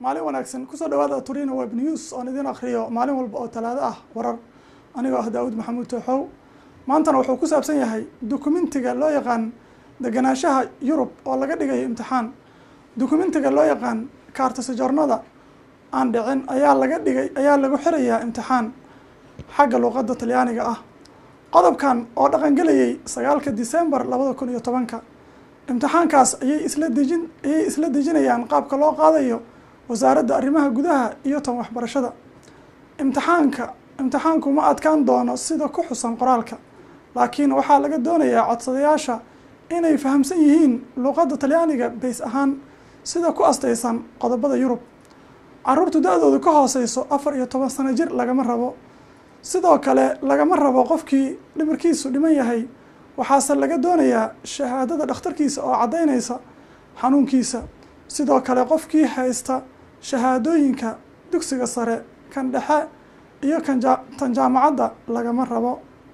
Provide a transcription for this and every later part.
maalin wanaagsan kusoo dhawaada turina web news oon idin akriyo maalin walba oo talaado ah warar anigoo ah daawud maxamuud tooxow maantana wuxuu ku saabsan yahay dukumentiga loo yaqaan deganaanshaha yurub oo laga dhigayo imtixaan dukumentiga loo yaqaan kaartasajornada aan dhicin ayaa laga dhigay ayaa lagu xirayaa imtixaan xagga luuqadda talyaaniga ah qodobkan oo dhaqangelayay sagaalka december labada kun iyo tobanka imtixaankaas ayay isla dejin ayay isla dejinayaan qaabka loo qaadayo wasaaradda arrimaha gudaha iyo tan waxbarashada imtixaanka imtixaanku ma adkaan doono sida ku xusan qoraalka laakiin waxaa laga doonayaa codsadayaasha inay fahamsan yihiin luuqadda talyaaniga bays ahaan sida ku astaysan qodobada yurub caruurtu da-doodu ka hooseyso afar iyo toban sano jir lagama rabo sidoo kale lagama rabo qofkii dhimirkiisu dhiman yahay waxaase laga doonayaa shahaadada dhakhtarkiisa oo caddaynaysa xanuunkiisa sidoo kale qofkii haysta shahaadooyinka dugsiga sare kan dhexe iyo kan ja tan jaamacadda lagama rabo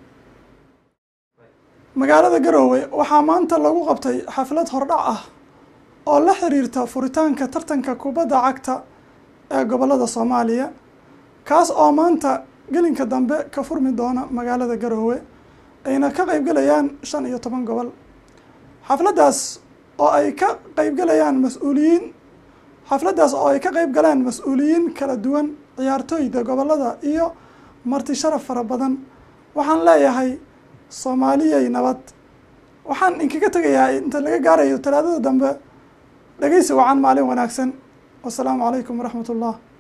magaalada garoowe waxaa maanta lagu qabtay xaflad hordhac ah oo la xiriirta furitaanka tartanka kubadda cagta ee gobollada soomaaliya kaas oo maanta gelinka dambe ka furmi doona magaalada garoowe ayna ka qeybgelayaan shan iyo toban gobol xafladdaas oo ay ka qeybgelayaan mas-uuliyiin xafladdaas oo ay ka qeyb galeen mas-uuliyiin kala duwan ciyaartooyda gobollada iyo marti sharaf fara badan waxaan leeyahay soomaaliyay nabad waxaan inkaga tegayaa inta laga gaarayo talaadada dambe dhegeysi wacan maalin wanaagsan wasalaamu calaykum waraxmat ullah